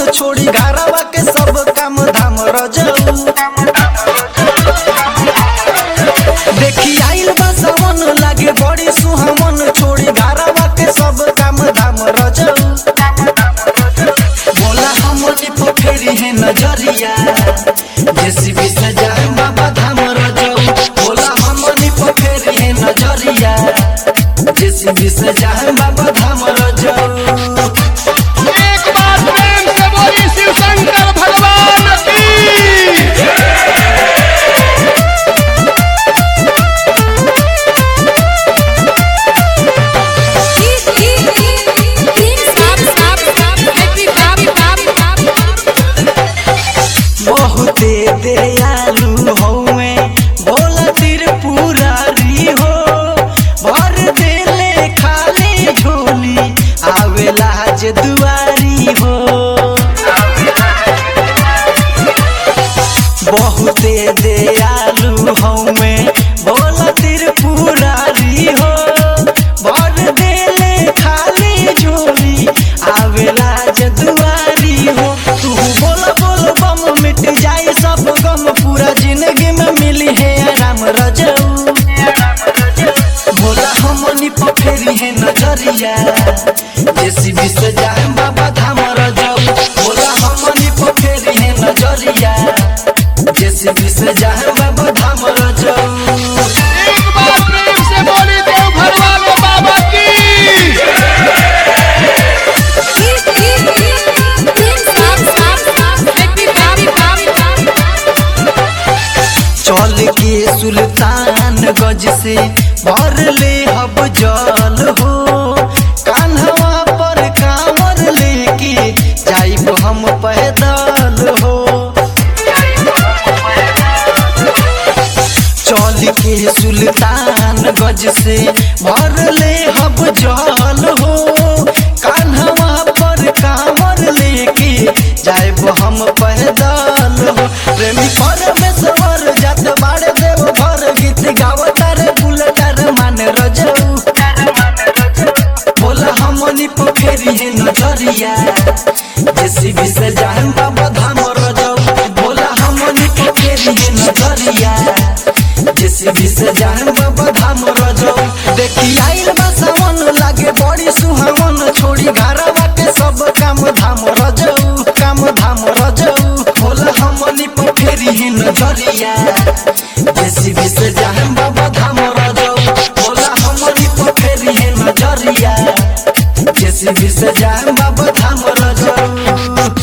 छोड़ी घरवा के सब काम धाम रजऊ देखी आइल बा सावन लागे बड़ी सुहावन छोड़ी घरवा के सब काम धाम रजऊ बोला हमनी पोखरी है नजरिया जेसीबी से जाए बाबा धाम रजऊ बोला हमनी पोखरी है नजरिया जेसीबी से जाए बाबा धाम रजऊ एक बार प्रेम से बोली शिव शंकर भगवान की बहुते दयालु हौवे भोला त्रिपुरारी हो भर देले खाली झोली आवेला जे दुआरी हो बहुते दयालु हौवे भोला त्रिपुरारी हो भर देले खाली झोली आवेला जे दुआरी हो तू बोल बोल बम मिट जाए सब गम पूरा जिंदगी में मिली है आराम रजऊ भोला हमनी पोखरी है नजरिया जेसीबी से जाए बाबा धाम रजऊ भोला हमनी पोखरी है नजरिया जेसीबी से जाए बाबा धाम रजऊ एक बार प्रेम से बोली देव घर वाले बाबा की चल के सुल्तान गज से भर ले हब जल हो कान्हवा पर कांवर लेके जाइब हम पैदल हो चल के सुल्तान गज से भर ले हब जल हो कान्हवा पर कांवर लेके जाइब हम पैदल हो प्रेमी परमेश्वर जात बाड़े देव घर गीत गावतार बुलटार मान रजऊ बोला हमनी पोखरी है नजरिया जेसीबी से जान बाबा धाम रजऊ बोला हमनी पोखरी है नजरिया जेसीबी से जान बाबा धाम रजऊ देखी आइल बा सावन लागे बड़ी सुहावन छोड़ी घरवा के सब काम धाम रजऊ काम धाम रजऊ बोला हमनी पोखरी है नजरिया जेसीबी से जान बाबा धाम रजऊ बोला हमनी पोखरी है नजरिया जेसीबी से जान बाबा धाम रजऊ